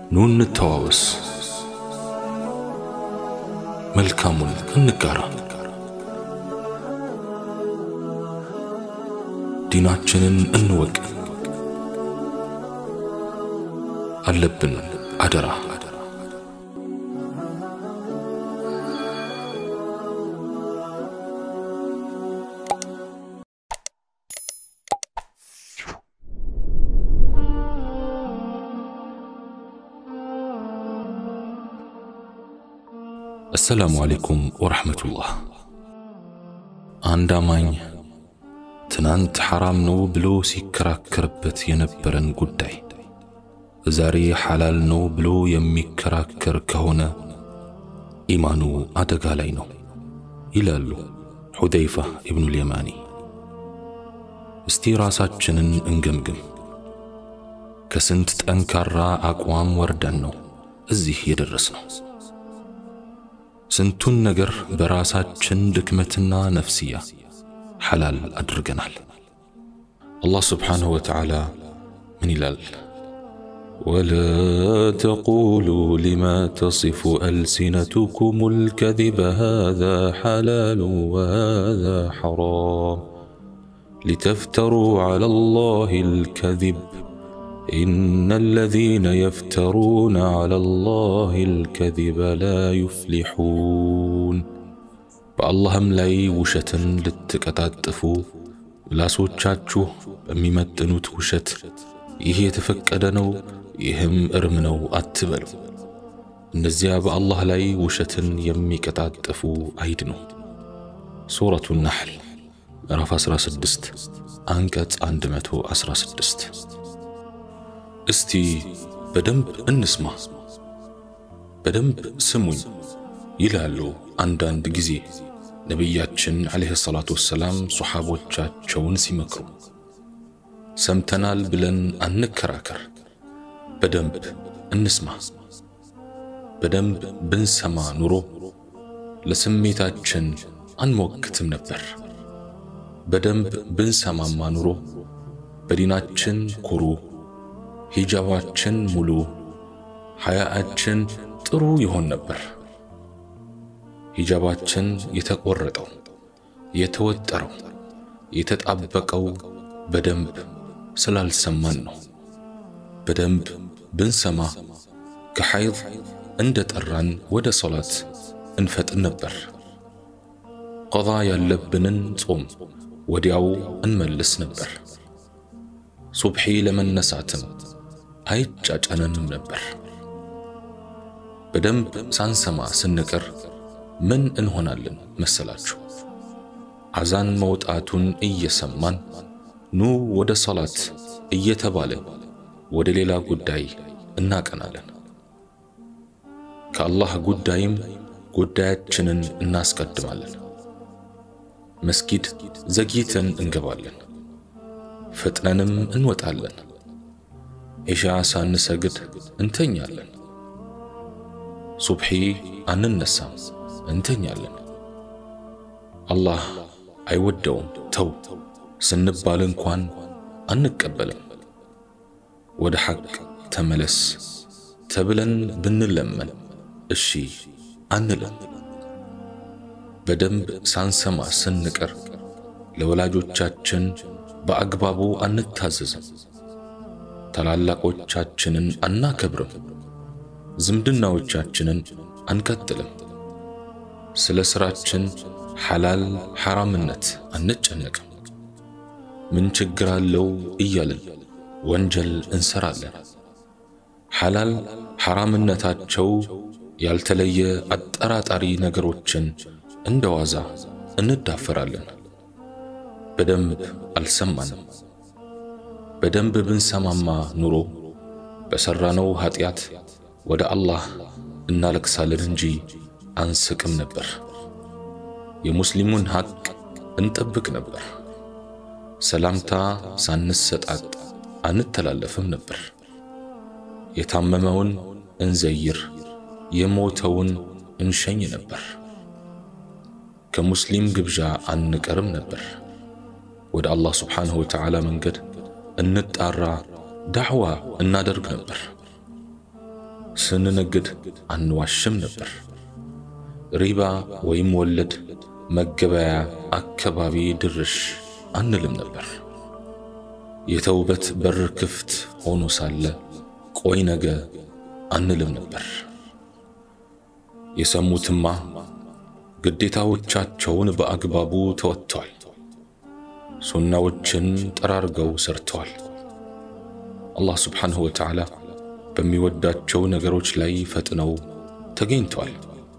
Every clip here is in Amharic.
ኑ እንተዋወስ፣ መልካሙን እንጋራ፣ ዲናችንን እንወቅ። አለብን አደራ አሰላሙ አለይኩም ወረሕመቱላህ። አንድ አማኝ ትናንት ሐራም ነው ብሎ ሲከራከርበት የነበረን ጉዳይ ዛሬ ሐላል ነው ብሎ የሚከራከር ከሆነ ኢማኑ አደጋ ላይ ነው ይላሉ ሑዘይፋ ኢብኑል የማኒ። እስቲ ራሳችንን እንገምግም። ከስንት ጠንካራ አቋም ወርደን ነው እዚህ የደረስነው? ስንቱን ነገር በራሳችን ድክመትና ነፍስያ ሐላል አድርገናል። አላህ ስብሓንሁ ወተዓላ ምን ይላል? ወላ ተቁሉ ሊማ ተሲፉ አልሲነቱኩም ልከዚበ ሃዛ ሓላሉ ወሃዛ ሐራም ሊተፍተሩ ዐላ ላህ ልከዚብ ኢነ አለዚነ የፍተሩነ ዐላ ላህ ልከዚበ ላ ዩፍሊሑን። በአላህም ላይ ውሸትን ልትቀጣጥፉ ምላሶቻችሁ በሚመጥኑት ውሸት ይህ የተፈቀደ ነው፣ ይህም እርም ነው አትበሉ። እነዚያ በአላህ ላይ ውሸትን የሚቀጣጥፉ አይድኑ። ሱረቱ ናሕል ምዕራፍ 16 አንቀጽ 116። እስቲ በደንብ እንስማ፣ በደንብ ስሙኝ ይላሉ አንዳንድ ጊዜ ነቢያችን ዓለይሂ ሰላቱ ወሰላም ሶሓቦቻቸውን ሲመክሩ። ሰምተናል ብለን አንከራከር፣ በደንብ እንስማ። በደንብ ብንሰማ ኑሮ ለስሜታችን አንሞክትም ነበር። በደንብ ብንሰማማ ኑሮ በዲናችን ኩሩ፣ ሂጃባችን ሙሉ፣ ሐያአችን ጥሩ ይሆን ነበር። ሂጃባችን የተቆረጠው፣ የተወጠረው፣ የተጣበቀው በደንብ ስላልሰማን ነው። በደንብ ብንሰማ ከሐይድ እንደ ጠራን ወደ ሶላት እንፈጥን ነበር። ቀዳ ያለብንን ጾም ወዲያው እንመልስ ነበር። ሱብሒ ለመነሳትም አይጫጫነንም ነበር። በደንብ ሳንሰማ ስንቀር ምን እንሆናለን መሰላችሁ? አዛን መውጣቱን እየሰማን ኑ ወደ ሶላት እየተባለ ወደ ሌላ ጉዳይ እናቀናለን። ከአላህ ጉዳይም ጉዳያችንን እናስቀድማለን። መስጊድ ዘግይተን እንገባለን፣ ፈጥነንም እንወጣለን። ዒሻ ሳንሰግድ እንተኛለን። ሱብሒ አንነሳም፣ እንተኛለን። አላህ አይወደውም ተው ስንባል እንኳን አንቀበልም። ወደ ሐቅ ተመለስ ተብለን ብንለመን እሺ አንለም። በደንብ ሳንሰማ ስንቀር ለወላጆቻችን በአግባቡ አንታዘዝም፣ ታላላቆቻችንን አናከብርም፣ ዝምድናዎቻችንን አንቀጥልም፣ ስለ ሥራችን ሐላል ሐራምነት አንጨነቅም። ምን ችግር አለው እያልን ወንጀል እንሰራለን። ሐላል ሐራምነታቸው ያልተለየ አጠራጣሪ ነገሮችን እንደ ዋዛ እንዳፈራለን። በደንብ አልሰማንም። በደንብ ብንሰማማ ኑሮ በሠራነው ኀጢአት ወደ አላህ እናለቅሳለን እንጂ አንስቅም ነበር። የሙስሊሙን ሐቅ እንጠብቅ ነበር። ሰላምታ ሳንሰጣጥ አንተላለፍም ነበር። የታመመውን እንዘይር፣ የሞተውን እንሸኝ ነበር። ከሙስሊም ግብዣ አንቀርም ነበር። ወደ አላህ ስብሓንሁ ወተዓላ መንገድ እንጣራ፣ ዳዕዋ እናደርግ ነበር። ስንነግድ አንዋሽም ነበር። ሪባ ወይም ወለድ መገበያ አካባቢ ድርሽ አንልም ነበር። የተውበት በር ክፍት ሆኖ ሳለ ቆይ ነገ አንልም ነበር። የሰሙትማ ግዴታዎቻቸውን በአግባቡ ተወጥተዋል። ሱናዎችን ጠራርገው ሰርተዋል። አላህ ስብሓንሁ ወተዓላ በሚወዳቸው ነገሮች ላይ ፈጥነው ተገኝተዋል።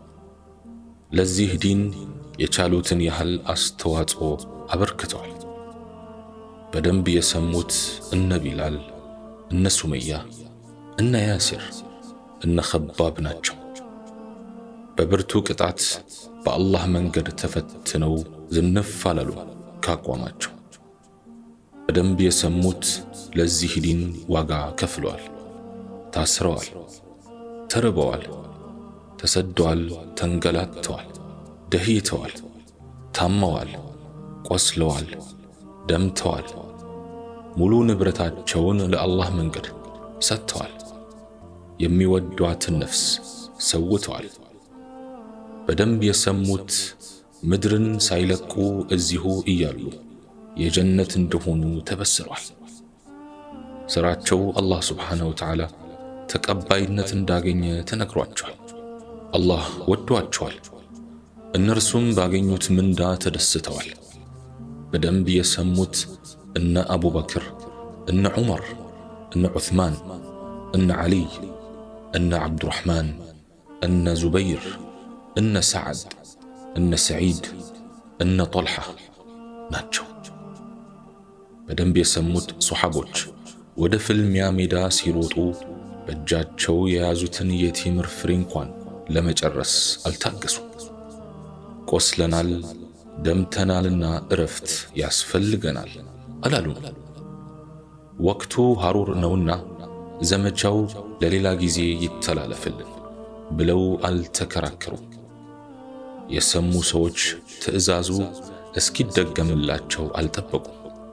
ለዚህ ዲን የቻሉትን ያህል አስተዋጽኦ አበርክተዋል። በደንብ የሰሙት እነ ቢላል፣ እነ ሱመያ፣ እነ ያሲር፣ እነ ኸባብ ናቸው። በብርቱ ቅጣት በአላህ መንገድ ተፈትነው ዝንፍ አላሉ ካቋማቸው። በደንብ የሰሙት ለዚህ ዲን ዋጋ ከፍለዋል። ታስረዋል፣ ተርበዋል፣ ተሰደዋል፣ ተንገላተዋል፣ ደህይተዋል፣ ታመዋል፣ ቆስለዋል፣ ደምተዋል። ሙሉ ንብረታቸውን ለአላህ መንገድ ሰጥተዋል። የሚወዷትን ነፍስ ሰውተዋል። በደንብ የሰሙት ምድርን ሳይለቁ እዚሁ እያሉ የጀነት እንደሆኑ ተበስሯል። ሥራቸው አላህ ስብሓነሁ ወተዓላ ተቀባይነት እንዳገኘ ተነግሯቸዋል። አላህ ወዷቸዋል። እነርሱም ባገኙት ምንዳ ተደስተዋል። በደንብ የሰሙት እነ አቡበክር፣ እነ ዑመር፣ እነ ዑትማን፣ እነ ዓሊይ፣ እነ ዓብዱራሕማን፣ እነ ዙበይር፣ እነ ሰዓድ፣ እነ ሰዒድ፣ እነ ጦልሓ ናቸው። በደንብ የሰሙት ሶሓቦች ወደ ፍልሚያ ሜዳ ሲሮጡ በእጃቸው የያዙትን የቴምር ፍሬ እንኳን ለመጨረስ አልታገሱም። ቆስለናል፣ ደምተናልና እረፍት ያስፈልገናል አላሉም። ወቅቱ ሐሩር ነውና ዘመቻው ለሌላ ጊዜ ይተላለፍልን ብለው አልተከራከሩም። የሰሙ ሰዎች ትዕዛዙ እስኪደገምላቸው አልጠበቁም።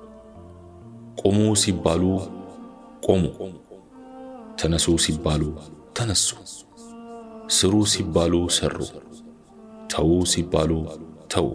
ቆሙ ሲባሉ ቆሙ፣ ተነሱ ሲባሉ ተነሱ፣ ስሩ ሲባሉ ሰሩ፣ ተዉ ሲባሉ ተዉ።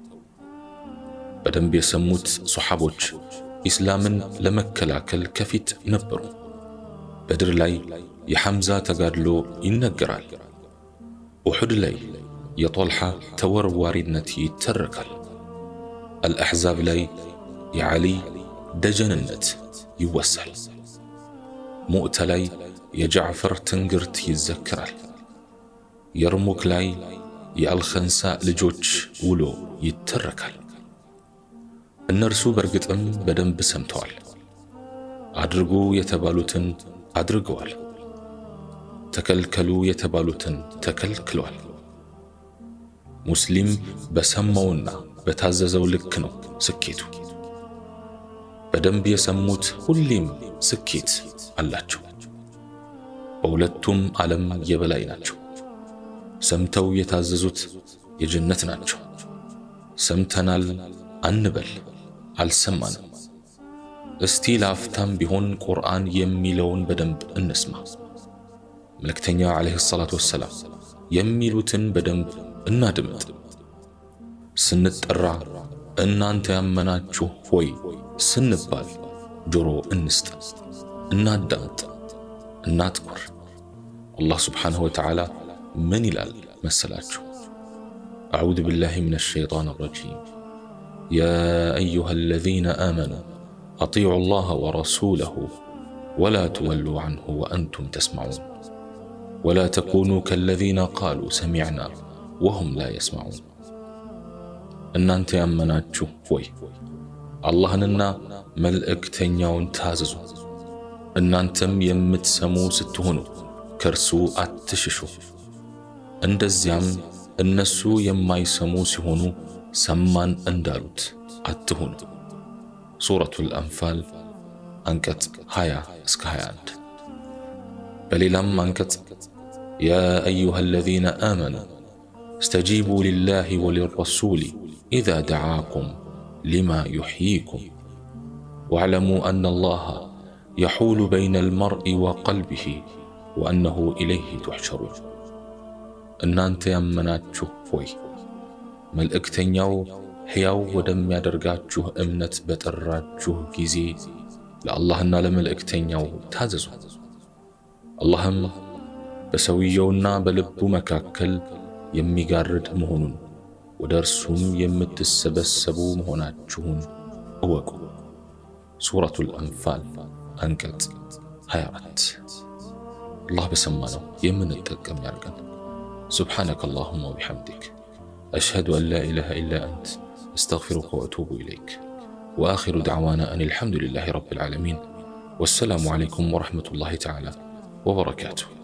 በደንብ የሰሙት ሶሓቦች ኢስላምን ለመከላከል ከፊት ነበሩ። በድር ላይ የሐምዛ ተጋድሎ ይነገራል። ኡሑድ ላይ የጦልሓ ተወርዋሪነት ይተረካል። አልአሕዛብ ላይ የዓሊ ደጀንነት ይወሳል። ሙእተ ላይ የጃዕፈር ትንግርት ይዘክራል። የርሙክ ላይ የአልኸንሳ ልጆች ውሎ ይተረካል። እነርሱ በርግጥም በደንብ ሰምተዋል። አድርጉ የተባሉትን አድርገዋል። ተከልከሉ የተባሉትን ተከልክለዋል። ሙስሊም በሰማውና በታዘዘው ልክ ነው ስኬቱ። በደንብ የሰሙት ሁሌም ስኬት አላቸው። በሁለቱም ዓለም የበላይ ናቸው። ሰምተው የታዘዙት የጀነት ናቸው። ሰምተናል አንበል፣ አልሰማንም። እስቲ ለአፍታም ቢሆን ቁርአን የሚለውን በደንብ እንስማ። መልእክተኛ ዓለይሂ ሰላቱ ወሰላም የሚሉትን በደንብ እናድምጥ። ስንጠራ እናንተ ያመናችሁ ሆይ ስንባል ጆሮ እንስጥ፣ እናዳምጥ፣ እናትኩር። አላህ ስብሓንሁ ወተዓላ ምን ይላል መሰላችሁ? አዑዙ ቢላሂ ሚነ ሸይጣን ረጂም ያ አዩሃ አለዚነ አመኑ አጢዑ ላህ ወረሱለሁ ወላ ትወሉ ዐንሁ ወአንቱም ተስማዑን ወላ ተኩኑ ከለዚነ ቃሉ ሰሚዕና ወሁም ላ የስማዑን። እናንተ ያመናችሁ ሆይ አላህንና መልእክተኛውን ታዘዙ። እናንተም የምትሰሙ ስትሆኑ ከእርሱ አትሽሹ። እንደዚያም እነሱ የማይሰሙ ሲሆኑ ሰማን እንዳሉት አትሁኑ። ሱረቱል አንፋል አንቀጽ 20 እስከ 21። በሌላም አንቀጽ ያ አዩሃ አለዚነ አመኑ እስተጂቡ ሊላሂ ወሊረሱሊ ኢዛ ደዓኩም ሊማ ዩሕይኩም ወዕለሙ አነ አላህ የሑሉ በይነ አልመርኢ ወቀልቢሂ ወአነሁ ኢለይህ ቱሕሸሩን። እናንተ ያመናችሁ ሆይ መልእክተኛው ሕያው ወደሚያደርጋችሁ እምነት በጠራችሁ ጊዜ ለአላህና ለመልእክተኛው ታዘዙ። አላህም በሰውየውና በልቡ መካከል የሚጋርድ መሆኑን ወደ እርሱም የምትሰበሰቡ መሆናችሁን እወቁ። ሱረቱል አንፋል አንቀጽ 24። አላህ በሰማነው የምንጠቀም ያርገን። ሱብሓነከ አላሁማ ወቢሐምዲክ አሽሀዱ አን ላ ኢላሃ ኢላ አንት አስተግፊሩከ ወአቱቡ ኢለይክ ወአኺሩ ደዕዋና አን አልሐምዱሊላሂ ረቢል ዓለሚን ወሰላሙ ዓለይኩም ወረሕመቱላሂ ተዓላ ወበረካቱሁ።